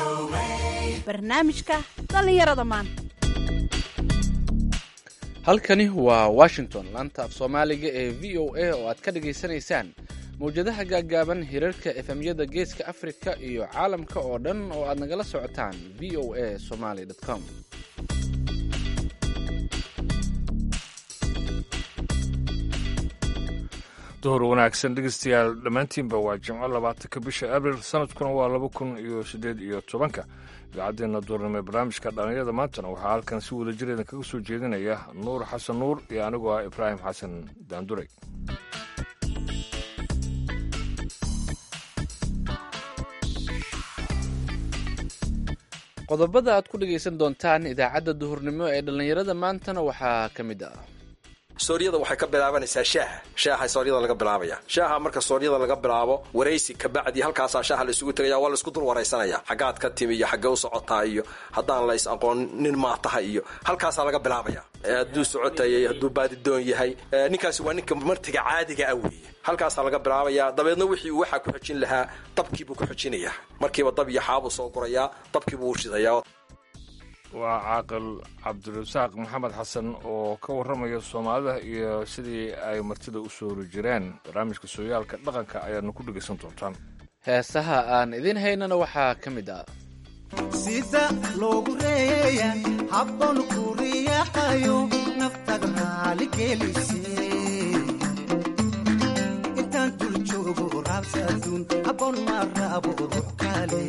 barnaamijka dhallinyarada maanta halkani waa washington laanta af soomaaliga ee v o a oo aad ka dhagaysanaysaan mawjadaha gaaggaaban hirarka efemyada geeska afrika iyo caalamka oo dhan oo aad nagala socotaan v o a somaly com duhur wanaagsan dhegeystayaal dhammaantiinba waa jimco labaatanka bisha abril sanadkuna waa laba kun iyo siddeed iyo tobanka idaacaddeena duurnimo ee barnaamijka dhallinyarada maantana waxaa halkan si wada jireedan kaga soo jeedinaya nuur xasan nuur iyo anigoo ah ibraahim xasan daanduray qodobada aad ku dhagaysan doontaan idaacadda duhurnimo ee dhallinyarada maantana waxaa ka mid ah sooryada waxay ka bilaabanaysaa shaaha shaaha sooryada laga bilaabaya shaaha marka sooryada laga bilaabo waraysi kabacdi halkaasaa shaaha la isugu tegaya waa la isku dul waraysanaya xaggaad ka timi iyo xaggee u socotaa iyo haddaan la is aqoon nin maa tahay iyo halkaasaa laga bilaabaya hadduu socotayay hadduu baadidoon yahay ninkaasi waa ninka martiga caadiga ah weeye halkaasaa laga bilaabaya dabeedna wixii uu waxaa ku xojin lahaa dabkiibuu ku xojinayaa markiiba dab iyo xaabuu soo gurayaa dabkiibuu u shidayaa waa caaqil cabdirasaaq maxamed xasan oo ka warramaya soomaalida iyo sidii ay martida u soori jireen barnaamijka sooyaalka dhaqanka ayaadna ku dhegaysan doontaan heesaha aan idiin haynana waxaa ka mid ah sida loogu reeya habboon ku riyaaqayo naftaada raaligelise intaan dul joogo raabsaaduun habboon ma raabo ruux kale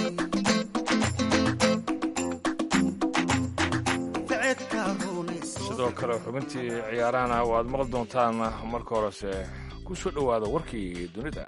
sidoo kale xubintii ciyaarahana waad maqli doontaan marka horese ku soo dhowaada warkii dunida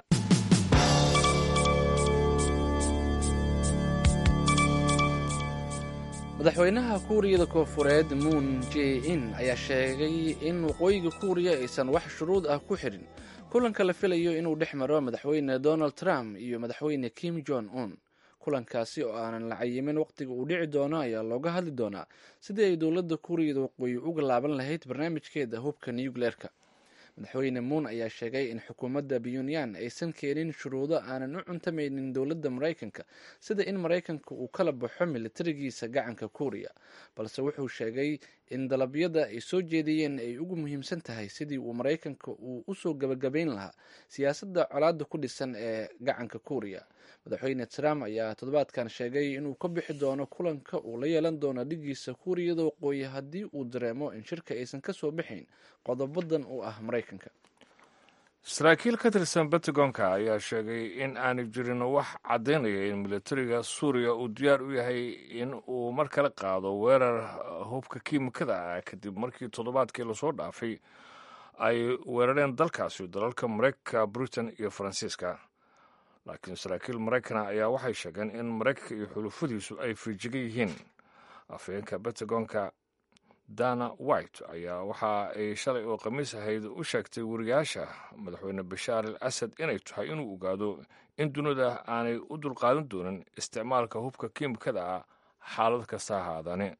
madaxweynaha kuuriyada koofureed muun j in ayaa sheegay in waqooyiga kuuriya aysan wax shuruud ah ku xidhin kulanka la filayo inuu dhex maro madaxweyne donald trump iyo madaxweyne kim jong un kulankaasi oo aanan la cayimin waqtiga uu dhici doono ayaa looga hadli doonaa sidii ay dowladda kuuriyada waqooyi uga laaban lahayd barnaamijkeeda hubka nucleerka madaxweyne muun ayaa sheegay in xukuumadda puntland aysan keenin shuruudo aanan u cuntamaynin dowladda maraykanka sida in maraykanka uu kala baxo militarigiisa gacanka kuuriya balse wuxuu sheegay in dalabyada ay soo jeediyeen ay ugu muhiimsan tahay sidii uu maraykanka uu usoo gabagabayn lahaa siyaasadda colaadda ku dhisan ee gacanka kuuriya madaxweyne trump ayaa toddobaadkan sheegay inuu ka bixi doono kulanka uu la yeelan doono dhigiisa kuuriyada waqooyi haddii uu dareemo in shirka aysan ka soo bixayn qodobadan u ah maraykanka saraakiil ka tirsan bentagonka ayaa sheegay in aanu jirin wax caddaynaya in militariga suuriya uu diyaar u yahay in uu mar kale qaado weerar hubka kiimikada ah kadib markii toddobaadkii lasoo dhaafay ay weerareen dalkaasi dalalka maraykanka britain iyo faransiiska laakiin saraakiil maraykana ayaa waxay sheegeen in maraykanka iyo xulufadiisu ay fiijigan yihiin afhayeenka bentagonka dana white ayaa waxa ay shalay oo khamiis ahayd u sheegtay wariyaasha madaxweyne bashaar al asad inay tahay inuu ogaado in dunida aanay u dulqaadan doonin isticmaalka hubka kiimikada ah xaalad kasta ahaadane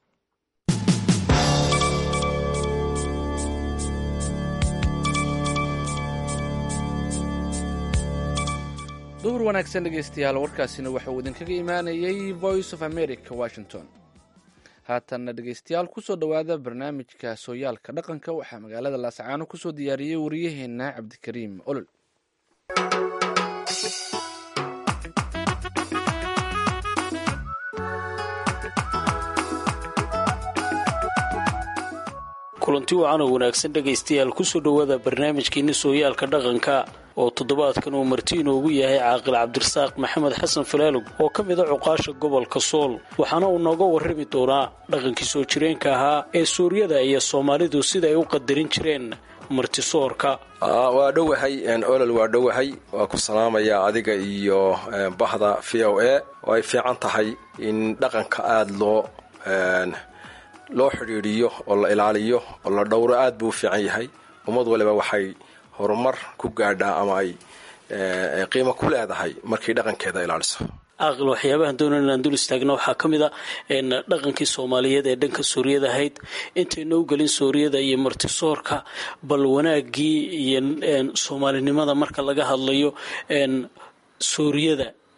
duhur wanaagsan dhegaystayaal warkaasina waxa uu idinkaga imaanayay voice of america washington haatanna dhegaystayaal kusoo dhowaada barnaamijka sooyaalka dhaqanka waxaa magaalada laascaano kusoo diyaariyey wariyaheenna cabdikariim olol kulanti wacan oo wanaagsan dhegaystayaal kusoo dhowaada barnaamijkeeni sooyaalka dhaqanka oo toddobaadkan uu marti inoogu yahay caaqil cabdirasaaq maxamed xasan falaalog oo ka mid a cuqaasha gobolka sool waxaana uu nooga warrami doonaa dhaqankii soo jireenka ahaa ee suuryada iyo soomaalidu sida ay u qadarin jireen martisoorka waa dhowahay olol waa dhowahay waa ku salaamaya adiga iyo bahda v o a oo ay fiican tahay in dhaqanka aada loo loo xidhiidhiyo oo la ilaaliyo oo la dhowro aad buu u fiican yahay ummad waliba waxay horumar ku gaadhaa ama ay qiimo ku leedahay markay dhaqankeeda ilaaliso caaqil waxyaabahan doonan inaan dul istaagna waxaa ka mid a dhaqankii soomaaliyeed ee dhanka suuriyada ahayd intayna u gelin suuriyada iyo martisoorka bal wanaagii iyo soomaalinimada marka laga hadlayo suuriyada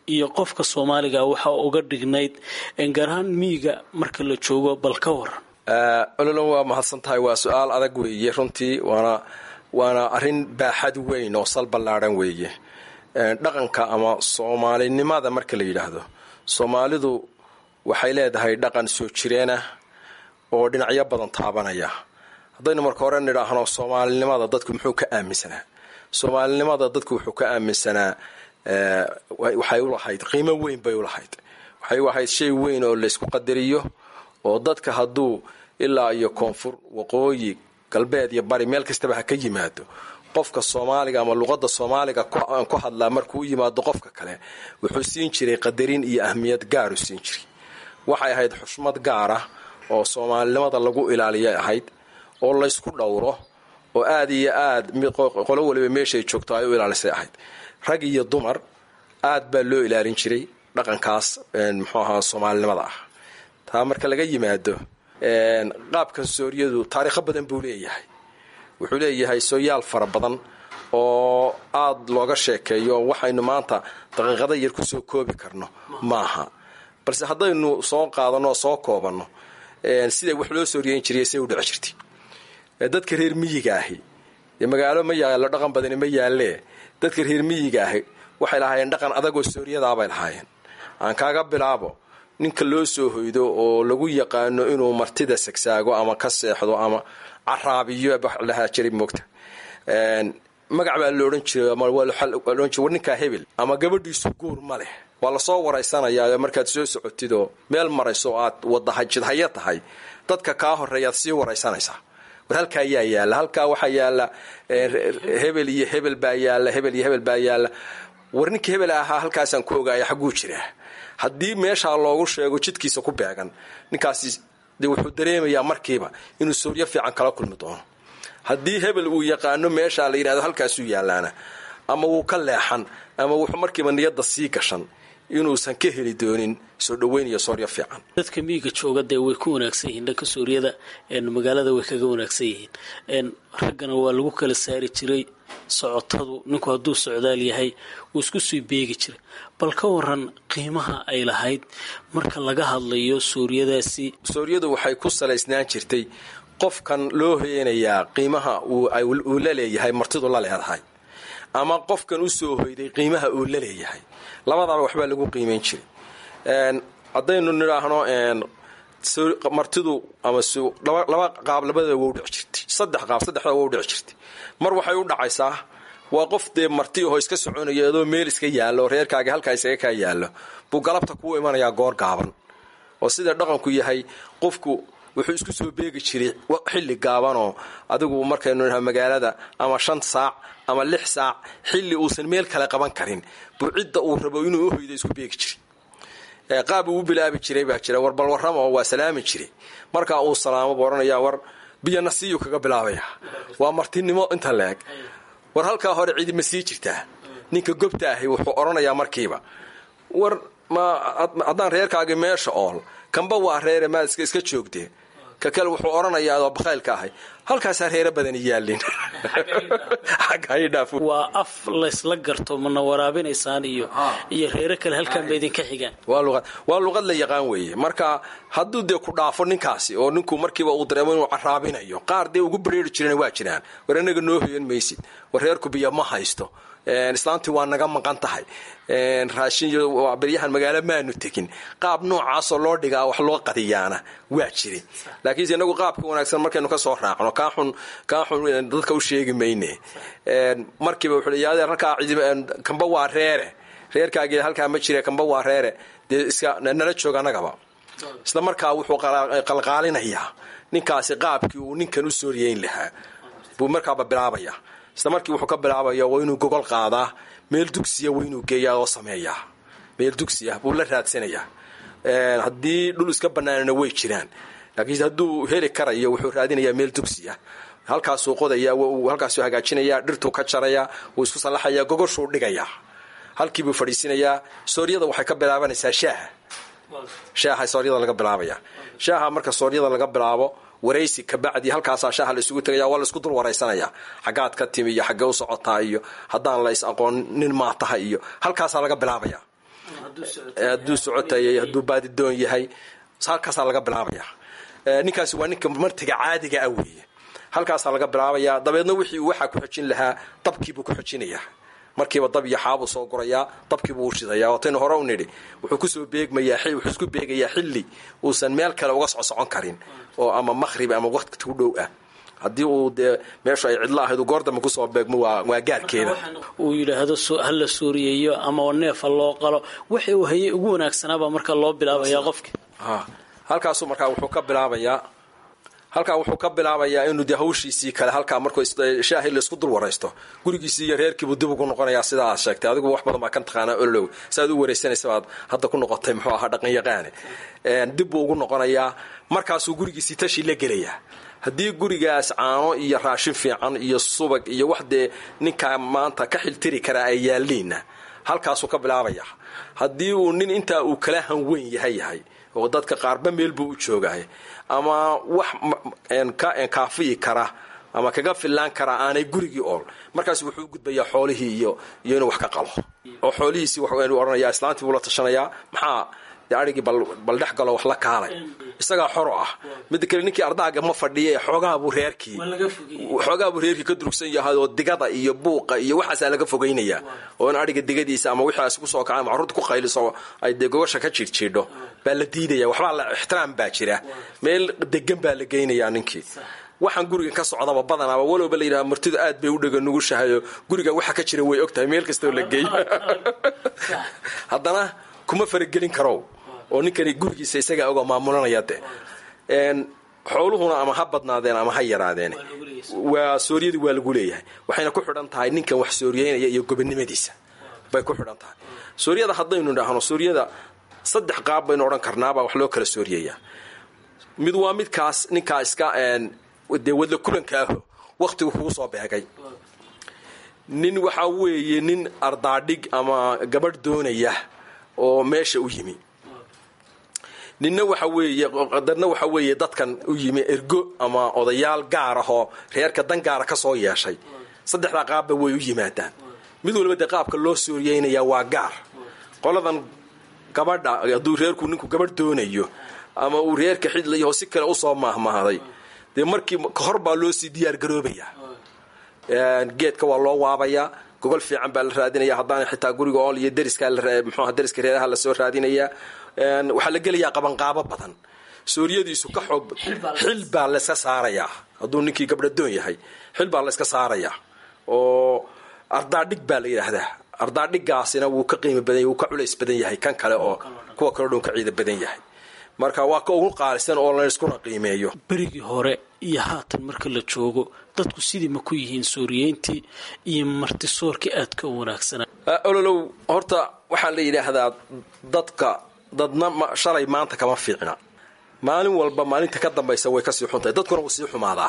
iyo qofka soomaaliga waxa uga dhignayd gaar ahaan miyiga marka la joogo bal ka waran ololo waa mahadsan tahay waa su-aal adag weeye runtii waana waana arrin baaxad weyn oo sal ballaadhan weeye dhaqanka ama soomaalinimada marka la yidhaahdo soomaalidu waxay leedahay dhaqan soo jireenah oo dhinacyo badan taabanaya haddaynu marka hore nidhaahno soomaalinimada dadku muxuu ka aaminsanaa soomaalinimada dadku wuxuu ka aaminsanaa waxay ulahayd qiimo weyn bay ulahayd waxay u ahayd shay weyn oo laysku qadariyo oo dadka hadduu ilaa iyo koonfur waqooyi galbeed iyo bari meel kastaba ha ka yimaado qofka soomaaliga ama luqadda soomaaliga ku hadlaa markuu u yimaado qofka kale wuxuu siin jiray qadarin iyo ahmiyad gaaru siin jiray waxay ahayd xushmad gaar ah oo soomaalinimada lagu ilaaliyay ahayd oo laysku dhowro oo aad iyo aad qolo waliba meeshay joogto ay u ilaalisay ahayd rag iyo dumar aad baa loo ilaalin jiray dhaqankaas muxuu ahaa soomaalinimada ah taa marka laga yimaado qaabkan sooriyadu taariikho badan buu leeyahay wuxuu leeyahay sooyaal fara badan oo aada looga sheekeeyo waxaynu maanta daqiiqada yar kusoo koobi karno maaha balse haddaynu soo qaadano oo soo koobanno siday wax loo sooriyeyn jiray say u dhici jirtay dadka reer miyiga ahi magaalo ma yaallo dhaqan badani ma yaallee dadka reer miyiga ahi waxay lahaayeen dhaqan adagoo sooriyadaabay lahaayeen aan kaaga bilaabo ninka loo soo hoydo oo lagu yaqaano inuu martida sagsaago ama ka seexdo ama caraabiyo lahaa jiray moogta magac baa la odhan jiray war ninkaa hebel ama gabadhiisu guur ma leh waa lasoo waraysanayaa markaad soo socotid oo meel marayso aad wadajidhaya tahay dadka kaa horeeyaad sii waraysanaysaa war halkaa ayaa yaalla halkaa waxaa yaalla hebel iyo hebel baa yaalla hebel iyo hebel baa yaalla war ninka hebel ahaa halkaasaan ku ogaaya xagguu jiraa haddii meeshaa loogu sheego jidkiisa ku beegan ninkaasi de wuxuu dareemayaa markiiba inuu sooryo fiican kala kulmi doono haddii hebel uu yaqaano meeshaa la yidhahdo halkaasuu yaalaana ama wuu ka leexan ama wuxuu markiiba niyadda sii gashan inuusan ka heli doonin soo dhaweyn iyo sooryo fiican dadka miyiga jooga dee way ku wanaagsan yihiin dhanka suuriyada magaalada way kaga wanaagsan yihiin raggana waa lagu kala saari jiray socotadu ninku hadduu socdaal yahay wuu isku sii beegi jiray bal ka waran qiimaha ay lahayd marka laga hadlayo suuriyadaasi sooriyadu waxay ku salaysnaan jirtay qofkan loo hoyanayaa qiimaha uu la leeyahay martidu la leedahay ama qofkan u soo hoyday qiimaha uu la leeyahay labadaba waxbaa lagu qiimayn jiray haddaynu nidhaahno martidu ama laba qaab labadaba waa u dhici jirtay saddex qaab saddexdaba waa u dhici jirtay mar waxay u dhacaysaa waa qof dee marti ahoo iska soconaya adoo meel iska yaallo reerkaaga halkaa isaga kaa yaallo buu galabta kuu imanayaa goor gaaban oo sida dhaqanku yahay qofku wuxuu isku soo beegi jiray xilli gaabanoo adigu markaynu naha magaalada ama shan saac ama lix saac xilli uusan meel kale qaban karin buu cidda uu rabo inuu uhoydo isku beegi jiray qaab uu u bilaabi jiray baa jira war balwarrama oo waa salaami jiray markaa uu salaamo buu odhanayaa war biyana siiyuu kaga bilaabaya waa martinimo inta leeg war halkaa hore cidi ma sii jirtaa ninka gobta ahi wuxuu odhanayaa markiiba war ma haddaan reerkaagi meesha ool kamba waa reere maad iska joogdee ka kale wuxuu odhanayaa adoo bakhaylka ahay halkaasaa reere badani yaallin waa af laysla garto mana waraabinaysaan iyo iyo reere kale halkaan ba idinka xigaan waa luqad la yaqaan weeye marka hadduu dee ku dhaafo ninkaasi oo ninku markiiba uu dareemo inuu caraabinayo qaar dee ugu bareeri jirana waa jiraan war anaga noo hoyan maysid war reerku biyo ma haysto islaantii waa naga maqan tahay raashin beryahan magaalo maanu tegin qaab noocaasoo loo dhigaa wax loo qadiyaana waa jiri laakiinse inagu qaabka wanaagsan markaynu ka soo raacno kaaxun kaaxun dadka u sheegi mayne markiiba wuxuu leeyahay halkaa kamba waa reere reerkaagii halkaa ma jire kamba waa reere dee iska nala joog annagaba isla markaa wuxuu qalqaalinayaa ninkaasi qaabkii uu ninkan u sooriyeyn lahaa buu markaaba bilaabaya isla markii wuxuu ka bilaabaya waa inuu gogol qaadaa meel dugsiya waa inuu geeyaa oo sameeyaa meel dugsiya buu la raadsanayaa haddii dhul iska bannaanana way jiraan laakiinse hadduu heli karayo wuxuu raadinayaa meel dugsiya halkaasuu qodayaa halkaasuu hagaajinayaa dhirtuu ka jarayaa wuu isku sallaxayaa gogoshuu dhigayaa halkiibuu fadhiisinayaa sooryada waxay ka bilaabanaysaa shaaha shaaha sooryada laga bilaabaya shaaha marka sooryada laga bilaabo waraysi kabacdi halkaasaa shaaha la isugu tegaya waa la isku dul waraysanaya xaggaad ka timi iyo xaggee u socotaa iyo haddaan la is aqoon nin maa tahay iyo halkaasaa laga bilaabaya hadduu socotayay hadduu baadidoon yahay halkaasaa laga bilaabaya ninkaasi waa ninka martiga caadiga ah weeye halkaasaa laga bilaabaya dabeedna wixii uu waxaa ku xojin lahaa dabkiibuu ku xojinayaa markiiba dab iyo xaabuu soo gurayaa dabkiibuu u shidaya waataynu hore u nidhi wuxuu kusoo beegmayaa wuxuu isku beegayaa xilli uusan meel kale uga socsocon karin oo ama maqhrib ama waqti u dhow ah haddii uu dee meeshu ay cidlo ahayd goor dambe kusoo beegmo waa waa gaarkeeda uu yidhaahdo ha la suuriyeeyo ama neefa loo qalo waxa uu hayay ugu wanaagsanaabaa marka loo bilaabayaa qofki halkaasuu markaa wuxuu ka bilaabayaa halkaa wuxuu ka bilaabayaa inuu dee hawshiisii kale halkaa markuu shaahi laisku dul waraysto gurigiisii iyo reerkiibuu dib ugu noqonayaa sidaa aad sheegtay adigu wax badan baa kan taqaanaa olow saaad u waraysanaysa baad hadda ku noqotay muxuu ahaa dhaqan yaqaane dib buu ugu noqonayaa markaasuu gurigiisii tashi la gelayaa haddii gurigaas caano iyo raashin fiican iyo subag iyo wax dee ninkaa maanta ka xiltiri karaa ay yaaliinna halkaasuu ka bilaabaya haddii uu nin intaa uu kala hanweyn yahay yahay oo dadka qaarba meel buu u joogahay ama wax kaafiyi kara ama kaga fillaan karaa aanay gurigii ool markaas wuxuu gudbayaa xoolihii iyo iyo inuu wax ka qalo oo xoolihiisii waxu odhanayaa islaantii buu la tashanayaa maxaa dee arigii bal dhex galo wax la kaalay isagaa xoro ah midda kale ninkii ardaaga ma fadhiya ee xoogaabuu reerkii xoogaabuu reerkii ka durugsan yahay oo digada iyo buuqa iyo waxaasaa laga fogaynayaa oo in ariga digadiisa ama wixaas kusoo kaca macruurta ku qayliso ay dee gogosha ka jiirjiidho baa la diidaya waxbaa la ixtiraam baa jira meel degan baa la geynayaa ninkii waxaan guriga ka socdaba badanaaba walowba la yidhaha martidu aad bay u dhega nugushahayo guriga waxa ka jira way ogtahay meel kastoo la geey haddana kuma faragelin karow oo ninkani gurigiisa isagaa oga maamulanaya de xooluhuna ama ha badnaadeen ama ha yaraadeen waa sooryadii waa lagu leeyahay waxayna ku xidhan tahay ninkan wax sooriyeynaya iyo gobonimadiisa bay ku xidhan tahay sooryada haddaynu idhaahno sooryada saddex qaab baynu odhan karnaabaa wax loo kala sooriyeeyaa mid waa midkaas ninkaa iska dee wadla kulanka aho wakhtigu kugu soo beegay nin waxaa weeye nin ardaadhig ama gabadh doonaya oo meesha u yimi ninna waxa weeye qadarna waxa weeye dadkan u yimi ergo ama odayaal gaar ahoo reerka dan gaara ka soo yeeshay saddexdaa qaabba way u yimaadaan mid waliba dee qaabka loo sooriyeynayaa waa gaar qoladan gabadha hadduu reerku ninku gabadh doonayo ama uu reerka xidlayaho si kale usoo maahmaahday dee markii kahor baa loo sii diyaar garoobayaa geedka waa loo waabayaa gogol fiican baa la raadinaya haddaana xitaa guriga ool iyo dariska mxuaha dariska reeraha lasoo raadinayaa waxaa la gelayaa qabanqaabo badan sooriyadiisu ka xoog xil baa layska saarayaa hadduu ninkii gabdhadoon yahay xil baa layska saarayaa oo ardaadhig baa la yidhaahdaa ardaadhigaasina wuu ka qiimo badan wuu ka culays badan yahay kan kale oo kuwa kale dhun ka ciida badan yahay marka waa ka ugu qaalisan oo layskuna qiimeeyo berigii hore iyo haatan marka la joogo dadku sidii ma ku yihiin sooriyeyntii iyo martisoorkii aadka u wanaagsanaa ololow horta waxaa la yidhaahdaa dadka dadna shalay maanta kama fiicna maalin walba maalinta ka dambaysa way kasii xuntahay dadkuna wuu sii xumaadaa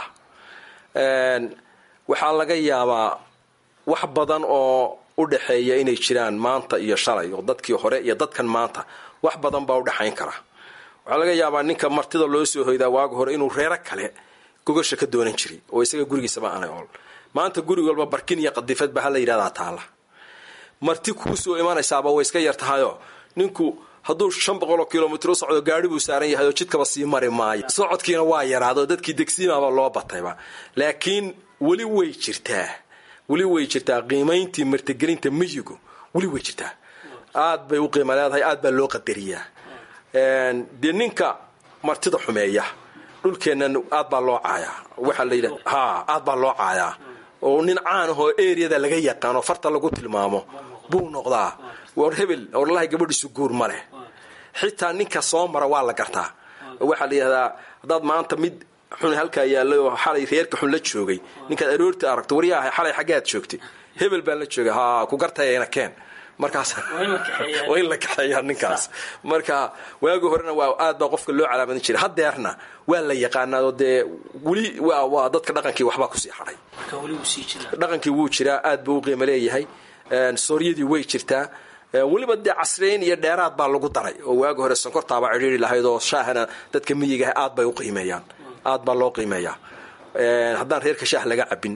waxaa laga yaabaa wax badan oo u dhaxeeya inay jiraan maanta iyo shalay oo dadkii hore iyo dadkan maanta wax badan baa u dhexayn kara waxaa laga yaabaa ninka martida loo soo hoydaa waaga hore inuu reero kale gogasha ka doonan jiray oo isaga gurigiisaba aanay ool maanta guri walba barkin iyo qadifad baa hala yidhahdaa taala marti kuu soo imanaysaaba way iska yar tahayoo ninku hadduu shan boqoloo kilomitr u socdo gaari buu saaran yahay oo jidkaba sii mari maayo socodkiina waa yaraado dadkii degsiimaaba loo batayba laakiin weli way jirtaa weli way jirtaa qiimayntii martigelinta miyigu weli way jirtaa aad bay u qiima leedahay aad baa loo qadariyaa dee ninka martida xumeeya dhulkeennan aad baa loo caayaa waxaa la yidhaha ha aad baa loo caayaa oo nin caan ahoo eriyada laga yaqaano farta lagu tilmaamo buu noqdaa war hebel orlahay gabadhiisu guur ma leh xitaa ninka soo mara waa la gartaa waxaa la yidhahdaa haddaad maanta mid xun halkaa yaallay oo xalay reerka xun la joogay ninkaad aroorta aragto waryaha xalay xaggaad joogtay hebel baan la joogay ha ku gartayana keen markaas waa in la kaxeeyaa ninkaas marka waagi horena waa aad baa qofka loo calaamadin jiray hadeerna waa la yaqaanaao dee weli waa dadka dhaqankii waxbaa kusii hadhay dhaqankii wuu jiraa aad buu u qiimo leeyahay sooryadii way jirtaa weliba dee casreyn iyo dheeraad baa lagu daray oo waagi hore sonkortaaba cidhiiri lahayd oo shaahana dadka miyigaah aad bay u qiimeeyaan aad baa loo qiimeeyaa haddaan reerka shaah laga cabin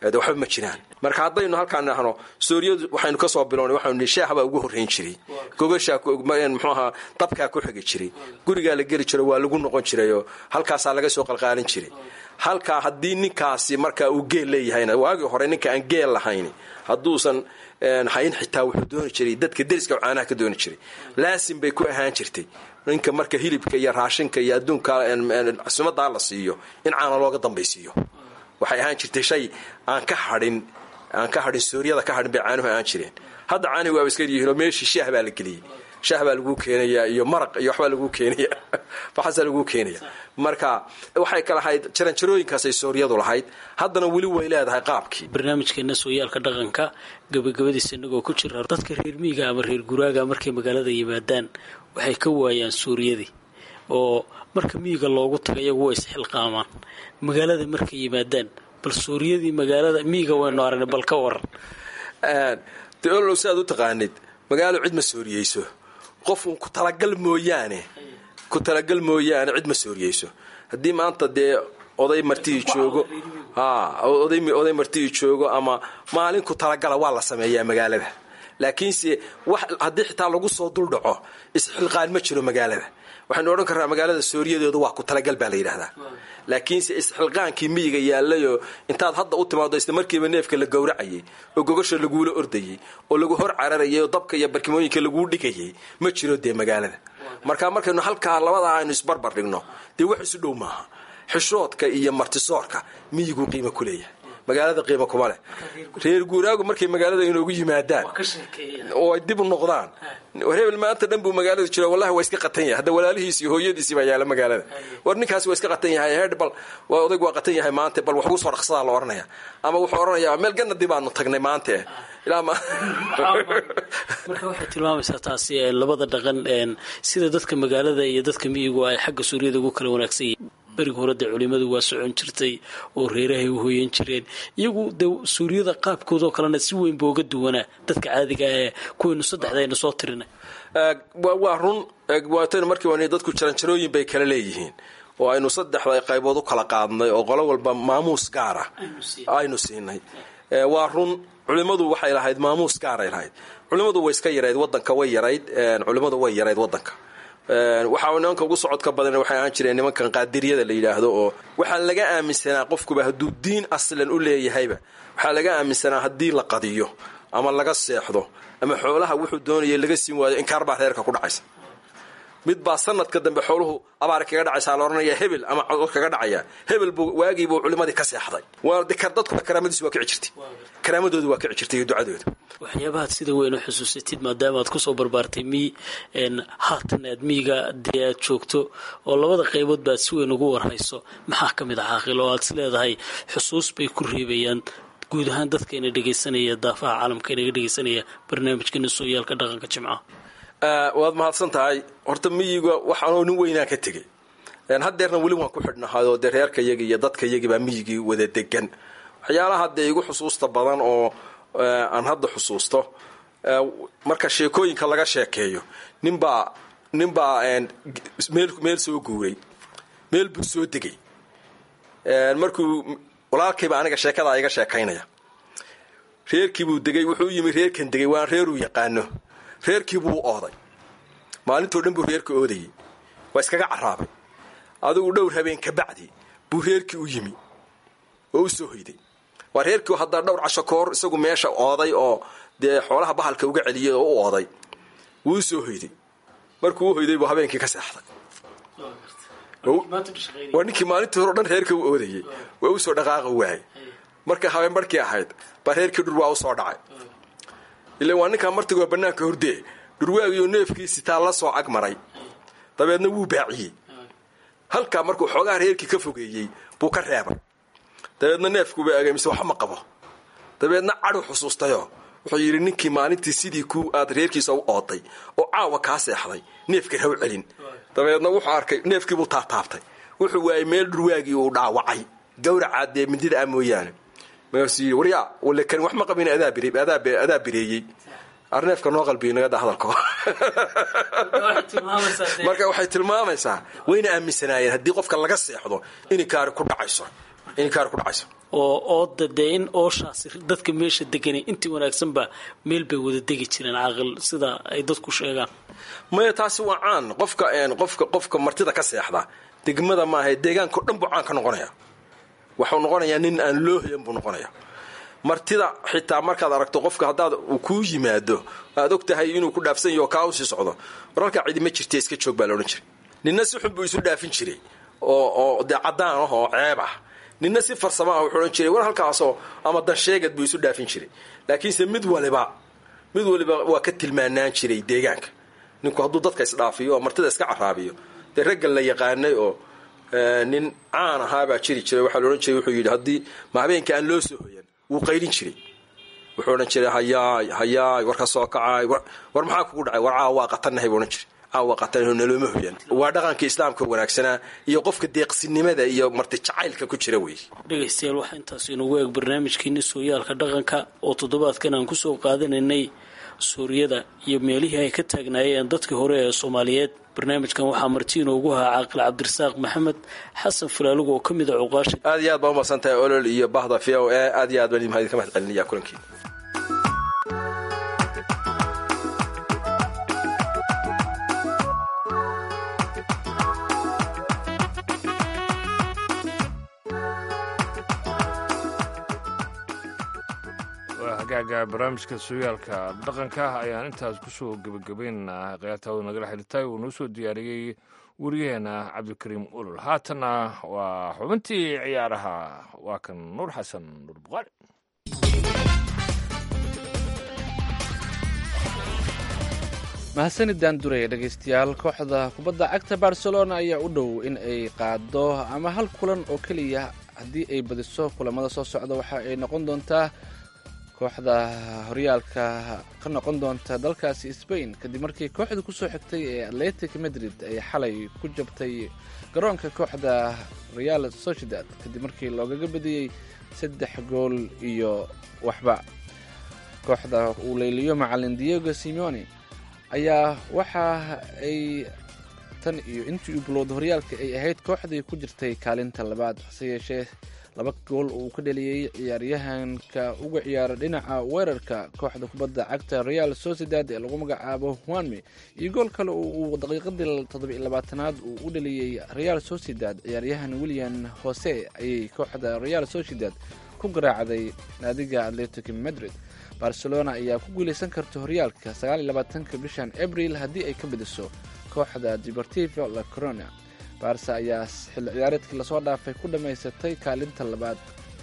de waxba ma jiraan marka haddaynu halkaan nahno suuriyadu waxaynu kasoo bilownay waxaanu nihi shaaha baa ugu horrayn jiray gogashaa muxuu ahaa dabkaa ku xigi jiray gurigaa la geli jiro waa lagu noqon jirayoo halkaasaa laga soo qalqaalin jiray halkaa haddii ninkaasi markaa uu geel leeyahayna waagii hore ninka aan geel lahayn hadduusan hayn xitaa wuxuu dooni jiray dadka deriska caanaha ka dooni jiray laasim bay ku ahaan jirtay ninka marka hilibka iyo raashinka iyo adduunka sumadaa la siiyo in caana looga dambaysiiyo waxay ahaan jirtay shay aan ka hadhin aan ka hadhin suuriyada ka hadhin bay caanuhu ahaan jireen hadda caanihi waaba iska yihiinoo meeshii shaah baa la geliyey shaah baa laguu keenayaa iyo maraq iyo waxbaa laguu keenaya waxaasaa laguu keenaya marka waxay ka lahayd jaranjarooyinkaasay suuriyadu lahayd haddana weli way leedahay qaabkii barnaamijkeena sooyaalka dhaqanka gabagabadiisa inagoo ku jira dadka reer miiga ama reer guraaga markay magaalada yimaadaan waxay ka waayaan suuriyadii oo marka miyiga loogu taga iyagu way isxilqaamaan magaalada markay yimaadaan bal suuriyadii magaalada miyiga waynu aragnay bal ka waran de olow si aad u taqaanid magaalo cid ma sooriyeyso qof uun ku talagal mooyaane ku talagal mooyaane cid ma sooriyeyso haddii maanta dee oday martihii joogo oday martihii joogo ama maalin ku talagala waa la sameeyaa magaalada laakiinse wax haddii xitaa lagu soo duldhaco isxilqaan ma jiro magaalada waxaynu odhan karnaa magaalada sooriyadeedu waa ku talagal baa la yidhahdaa laakiinse isxilqaankii miyiga yaalayoo intaad hadda u timaado isla markiiba neefka la gowracayay oo gogasha laguula ordayay oo lagu hor cararayay oo dabka iyo barkimooyinka laguu dhigayay ma jiro dee magaalada marka markaynu halkaa labadaa aynu isbarbar dhigno dee wax isu dhow maaha xishoodka iyo martisoorka miyiguu qiimo ku leeyahay magaalada qiimo kuma leh reer guuraagu markay magaalada inoogu yimaadaan oo ay dib u noqdaan hebel maanta dhan buu magaalada jiro wallahi waa iska qatan yahay hadda walaalihiis iyo hooyadiisii baa yaala magaalada war ninkaasi waa iska qatan yahay heer bal waa odaygu waa qatan yahay maanta bal wax ugu soo dhaqsadaa la odhanaya ama wuxuu odhanayaa meel ganadi baanu tagnay maanta eh ilaa ma marka waxay tilmaamaysaa taasi labada dhaqan sida dadka magaalada iyo dadka miyigu ay xagga suuriyada ugu kala wanaagsan yihiin beriga hore dee culimadu waa socon jirtay oo reerahay u hooyan jireen iyagu dee suuriyada qaabkoodoo kalena si weyn ba uga duwanaa dadka caadiga ee kuwaynu saddexda aynu soo tirinay waa run waataynu markii wan dadku jaranjarooyin bay kala leeyihiin oo aynu saddexda qaybood u kala qaadnay oo qolo walba maamuus gaara aynu siinay waa run culimadu waxay lahayd maamuus gaaray lahayd culimadu way iska yarayd wadanka way yarayd culimadu way yarayd wadanka waxaa nimanka ugu socodka badan waxay ahaan jireen nimankan qaadiriyada la yidhaahdo oo waxaa laga aaminsanaa qofkuba hadduu diin aslan u leeyahayba waxaa laga aaminsanaa haddii la qadiyo ama laga seexdo ama xoolaha wuxuu doonaya laga siin waayo inkaar baa reerka ku dhacaysa mid baa sanadka dambe xooluhu abaar kaga dhacaysaa la odhanaya hebel ama cod kaga dhacaya hebel buu waagiibuu culimadii ka seexday dadku karaamadiisu waa kici jirtay karaamadoodu waa kici jirtay iyo ducadooda waxyaabahaad sida weyn u xusuusatid maadaama aad kusoo barbaartay miy haatan aad miyiga dee aad joogto oo labada qaybood ba aad si weyn ugu warhayso maxaa ka mid a caaqil oo aad is leedahay xusuus bay ku reebayaan guud ahaan dadka ina dhegaysanaya daafaha caalamka inaga dhegaysanaya barnaamijkeena sooyaalka dhaqanka jimcaha waad mahadsan tahay horta miyiga waxaanoo nin weynaan ka tegey haddeerna weli waan ku xidhnahayo dee reerka yagi iyo dadka yagi baa miyigii wada degan waxyaalaha dee igu xusuusta badan oo aan hadda xusuusto marka sheekooyinka laga sheekeeyo ninbaa ninbaa meel meel soo guuray meel buu soo degay markuu walaalkayba aniga sheekadaa iga sheekaynaya reerkiibuu degay wuxuu yimi reerkan degay waan reeruu yaqaano reerkiibuu ooday maalintoo dhan buu reerka oodayay waa iskaga caraabay adigu dhowr habeen ka bacdi buu reerkii u yimi oo u soo hoyday waa reerkii haddaa dhowr casho koor isagu meesha ooday oo dee xoolaha bahalka uga celiyay oo u ooday wuu u soo hoyday markuu u hoyday buu habeenkii ka seexday waa ninkii maalintii hore o dhan reerka u oodayay waa u soo dhaqaaqa waayay marka habeen barhkii ahayd baa reerkii dhur waa u soo dhacay ilan waa ninkaa martigoo bannaanka hordee dhurwaagiyo neefkiisi taa la soo ag maray dabeedna wuu baaciyey halkaa markuu xoogaha reerkii ka fogeeyey buu ka reebay dabeedna neefkuuba agay mise waxba ma qabo dabeedna cadhu xusuustayoo wuxuu yidhi ninkii maalintii sidii ku aad reerkiisa u ooday oo caawa kaa seexday neefkii haw celin dabeedna wuxuu arkay neefkiibuu taataabtay wuxuu waayey meel dhurwaagii uu dhaawacay gawracaa dee mindida ah mooyaane markaasuu yidhi waryaa wale kani wax ma qabin adaa bireeyey arneefka noo qalbiyo nagada hadalko marka waxay tilmaamaysaa wayna aaminsanaayeen haddii qofka laga seexdo inay kaari ku dhacayso in kaar ku dhacayso oo ooda dee in ooshaasi dadka meesha deganay intii wanaagsanba meel bay wada degi jireen caaqil sida ay dadku sheegaan maya taasi waa caan qofka qofka qofka martida ka seexda degmada maaha deegaanka o dhan buu caan ka noqonaya waxuu noqonayaa nin aan loo hoyan buu noqonaya martida xitaa markaad aragto qofka haddaad uu kuu yimaado aad og tahay inuu ku dhaafsan yaho kaa usii socdo war halkaa cidi ma jirta iska joog baa laodhan jiray ninna si xun buu isu dhaafin jiray oo oo dee caddaan ah oo ceeb ah ninna si farsamo ah wuxuu odhan jiray war halkaasoo ama dansheegad buu isu dhaafin jiray laakiinse mid waliba mid waliba waa ka tilmaanaan jiray deegaanka ninku hadduu dadka isdhaafiyo oo martida iska caraabiyo dee raggan la yaqaanay oo nin caan ahaabaa jiri jiray waxaa laodhan jiray wuxuu yidhi haddii ma habeenka aan loo soo hoyan wuu qaydhin jiray wuxuu odhan jiray hayaay hayaay war ka soo kacaay war maxaa kugu dhacay war caawa waa qatannahay buu odhan jiray caawa waa qatannahay nalooma hoyan waa dhaqanka islaamka wanaagsanaa iyo qofka deeqsinimada iyo marti jacaylka ku jira wey dhegaystayaal waxaa intaas inugu eeg barnaamijkeeni sooyaalka dhaqanka oo toddobaadkan aan kusoo qaadanaynay suuriyada iyo meelihii ay ka taagnaayeen dadkii hore ee soomaaliyeed barnaamijkan waxaa marti inoogu ahaa caaqil cabdirasaaq maxamed xasan falaalugu oo ka mid a cuqaasha aad iyo aad baa umadsan tahay olol iyo bahda v o e aad iyo aad baan idinka mahad celinaya kulankiina hagaaga barnaamijka sooyaalka dhaqanka ayaan intaas kusoo gebagabaynaynaa khiyaartaawada nagala xidhitay uu noo soo diyaariyey wariyaheena cabdikariim ulol haatanna waa xubintii ciyaaraha waa kan nuur xasan nuur buqaari mahadsanidaan duraya dhegaystayaal kooxda kubadda cagta barcelona ayaa u dhow in ay qaado ama hal kulan oo keliya haddii ay badiso kulamada soo socda waxa ay noqon doontaa kooxda horyaalka ka noqon doonta dalkaasi sbain kadib markii kooxda kusoo xigtay ee atletic madrid ay xalay ku jabtay garoonka kooxda real sociedad kadib markii loogaga badiyey saddex gool iyo waxba kooxda uu leyliyo macalin diego simeone ayaa waxa ay tan iyo intii uu bilowda horyaalka ay ahayd kooxdii ku jirtay kaalinta labaad hase yeeshee laba gool uu ka dheliyey ciyaaryahanka uga ciyaara dhinaca weerarka kooxda kubadda cagta real sociedad ee lagu magacaabo huanme iyo gool kale oo uu daqiiqadii toddoba iyo labaatanaad uu u dheliyey real sociedad ciyaaryahan william hose ayay kooxda real sociedad ku garaacday naadiga atletic madrid barcelona ayaa ku guuleysan karta horyaalka sagaal iyo labaatanka bishan abril haddii ay ka badiso kooxda deportivo la corona barsa ayaa xilli ciyaareedkii lasoo dhaafay ku dhammaysatay kaalinta labaad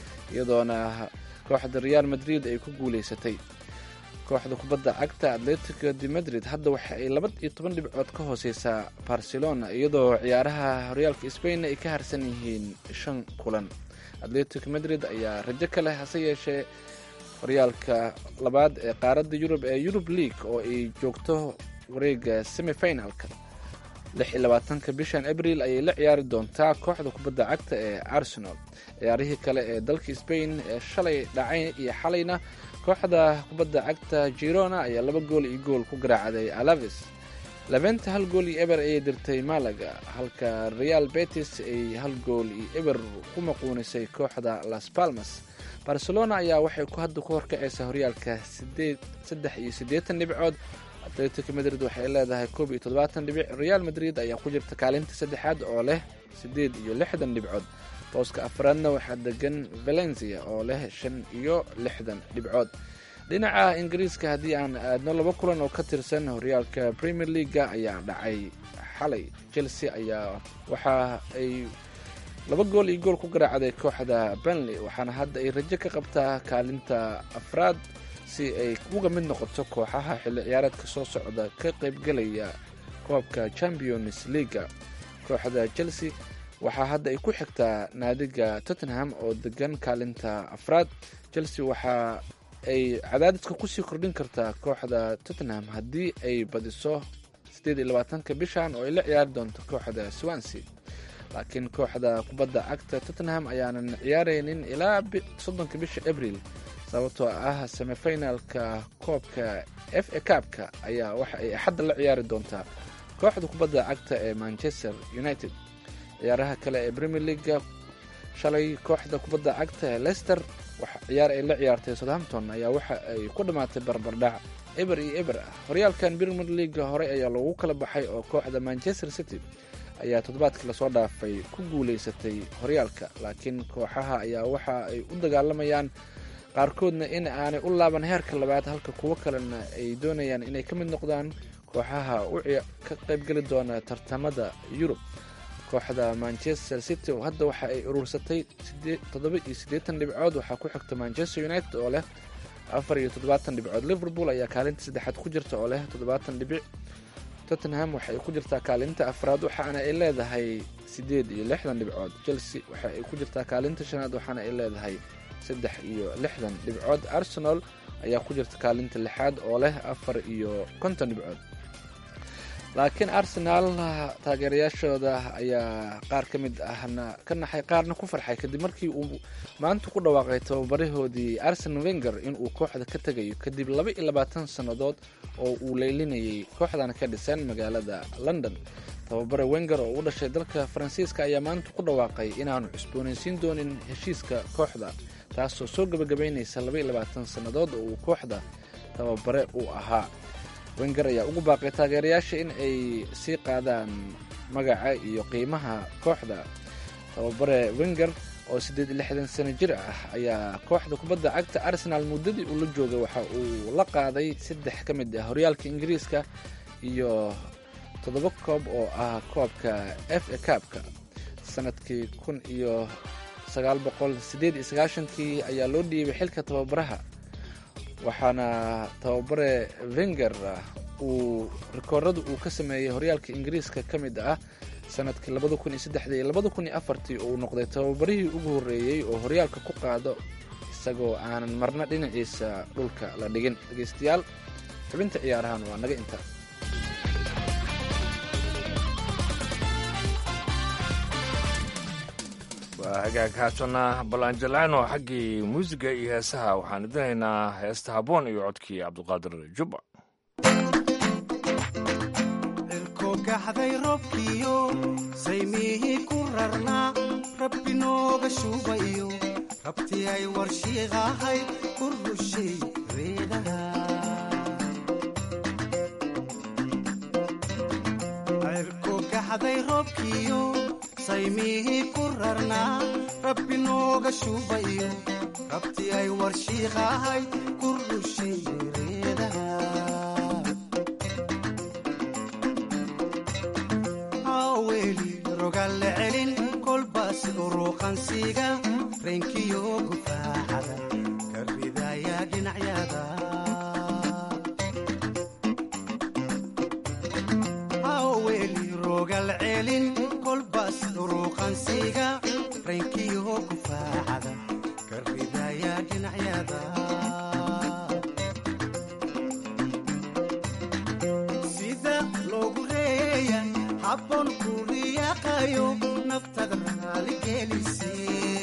iyadoona kooxda real madrid ay ku guuleysatay kooxda kubadda cagta atletico de madrid hadda waxa ay laba iyo toban dhibcood ka hooseysaa barcelona iyadoo ciyaaraha horyaalka spain ay ka harsan yihiin shan kulan atletico madrid ayaa rajo ka leh hase yeeshee horyaalka labaad ee qaaradda yurub ee yurub league oo ay joogto wareega semifinalka lix iyo labaatanka bishan abril ayay la ciyaari doontaa kooxda kubadda cagta ee arsenal ciyaarihii kale ee dalka spain ee shalay dhacay iyo xalayna kooxda kubadda cagta girona ayaa laba gool iyo gool ku garaacday alaves labenta hal gool iyo eber ayay dirtay malaga halka real betis ay hal gool iyo eber ku maquunisay kooxda las palmas barcelona ayaa waxay hadda ku horkacaysaa horyaalka saddex iyo siddeetan dhibcood atletico madrid waxay leedahay koob iyo toddobaatan dhibic real madrid ayaa ku jirta kaalinta saddexaad oo leh siddeed iyo lixdan dhibcood booska afraadna waxaa degan valencia oo leh shan iyo lixdan dhibcood dhinaca ingiriiska haddii aan aadno laba kulan oo ka tirsan horyaalka premier leaga ayaa dhacay xalay chelsea ayaa waxa ay laba gool iyo gool ku garaacday kooxda benley waxaana hadda ay rajo ka qabtaa kaalinta afraad si ay uga mid noqoto kooxaha xilli ciyaareedka soo socda ka qaybgelaya koobka champions leaga kooxda chelsea waxaa hadda ay ku xigtaa naadiga tottenham oo degan kaalinta afraad chelsea waxa ay cadaadiska kusii kordhin kartaa kooxda tottenham haddii ay badiso siddeed iyo labaatanka bishan oo ay la ciyaari doonto kooxda swansea laakiin kooxda kubadda cagta tottenham ayaanan ciyaaraynin ilaa soddonka bisha abril sababtoo ah semifinalka koobka f a kaabka ayaa waxa ay axadda la ciyaari doontaa kooxda kubadda cagta ee manchester united ciyaaraha kale ee premier leaga shalay kooxda kubadda cagta ee lester ciyaar ay la ciyaartay southampton ayaa waxa ay ku dhammaatay barbardhac eber iyo eber ah horyaalkan premier leaga hore ayaa loogu kala baxay oo kooxda manchester city ayaa toddobaadkii lasoo dhaafay ku guulaysatay horyaalka laakiin kooxaha ayaa waxa ay u dagaalamayaan qaarkoodna in aanay u laaban heerka labaad halka kuwo kalena ay doonayaan inay ka mid noqdaan kooxaha u ka qaybgeli doona tartamada yurub kooxda manchester city oo hadda waxa ay urursatay toddoba iyo siddeetan dhibcood waxaa ku xigta manchester united oo leh afar iyo toddobaatan dhibcood liverpool ayaa kaalinta saddexaad ku jirta oo leh toddobaatan dhibic tottenham waxay ku jirtaa kaalinta afraad waxaana ay leedahay siddeed iyo lixdan dhibcood chelsea waxa ay ku jirtaa kaalinta shanaad waxaana ay leedahay saddex iyo lixdan dhibcood arsenal ayaa ku jirta kaalinta lixaad oo leh afar iyo konton dhibcood laakiin arsenaal taageerayaashooda ayaa qaar ka mid ahna ka naxay qaarna ku farxay kadib markii uu maanta ku dhawaaqay tababarahoodii arsen wenger inuu kooxda ka tegayo kadib laba iyo labaatan sannadood oo uu leylinayay kooxdan ka dhisan magaalada london tababare wenger oo u dhashay dalka faransiiska ayaa maanta ku dhawaaqay inaanu cusboonaysiin doonin heshiiska kooxda taasoo soo gebagabaynaysa laba iyo labaatan sannadood oo uu kooxda tababare uu ahaa wenger ayaa ugu baaqay taageerayaasha in ay sii qaadaan magaca iyo qiimaha kooxda tababare wenger oo siddeed iyo lixdan sano jir ah ayaa kooxda kubadda cagta arsenal muddadii uu la joogay waxa uu la qaaday saddex ka mid ah horyaalka ingiriiska iyo toddoba koob oo ah koobka f a kaabka sanadkii kun iyo sagaal boqol siddeed iyo sagaashankii ayaa loo dhiibay xilka tababaraha waxaana tababare wenger uu rikoorada uu ka sameeyey horyaalka ingiriiska ka mid ah sanadkii labada kun iyo saddexdii iyo labada kun iyo afartii oo uu noqday tababarihii ugu horreeyey oo horyaalka ku qaado isagoo aanan marna dhinaciisa dhulka la dhigin dhegeystayaal xubinta ciyaarahan waa naga intaa waa hagaag haatana balanjalano xaggii muusiga iyo heesaha waxaan idinaynaa heesta haboon iyo codkii cabdiqaadir jubba cirkogaxday roobkiyo saymihii ku rarnaa rabbi nooga shuubayo rabti ay warshiiqahay ku rushay reedaha cirkogaxday roobkiyo saymihii ku rarnaa rabbi nooga shuubayo rabti ay warshiiqahay ku rushay reedaha aweli rogalle celin kolbaas uruuqansiga reenkiyo gufaaxada ka ridaya dhinacyada aweli rogal celin kolbaas uruuqansiga reenkiyo gufaaxada ka ridaya dhinacyada sida loogu reeya habboon ku riyaaqayo naftada raaligelise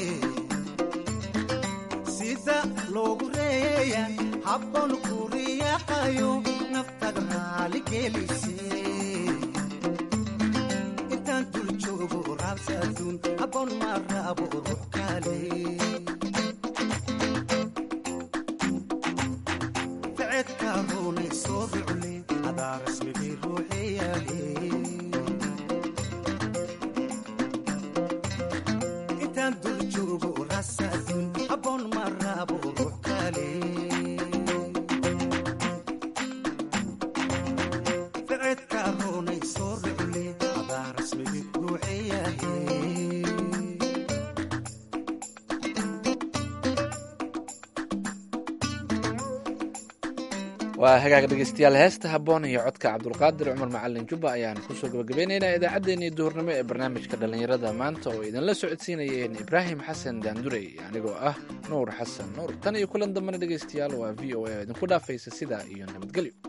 sida loogu reeya habboon ku riyaaqayo naftada raaligelise intaan dul joogo raabsa adduun habboon ma raabo ruux kale ficedka roonay soo rucle adaa rasmigii ruuxeyaale intaan dul joogo raabsa adduun habboon ma raabo ruux kale ficedka roonay soo rucle adaa rasmigii ruuxeyaale waa hagaag dhegeystayaal heesta habboon iyo codka cabdulqaadir cumar macalin jubba ayaan kusoo gabagabeynaynaa idaacaddeenii duhurnimo ee barnaamijka dhallinyarada maanta oo idinla socodsiinayeen ibraahim xasan daandurey anigoo ah nuur xasan nuur tan iyo kulan dambana dhegeystayaal waa v o a idinku dhaafaysa sidaa iyo nabadgelyo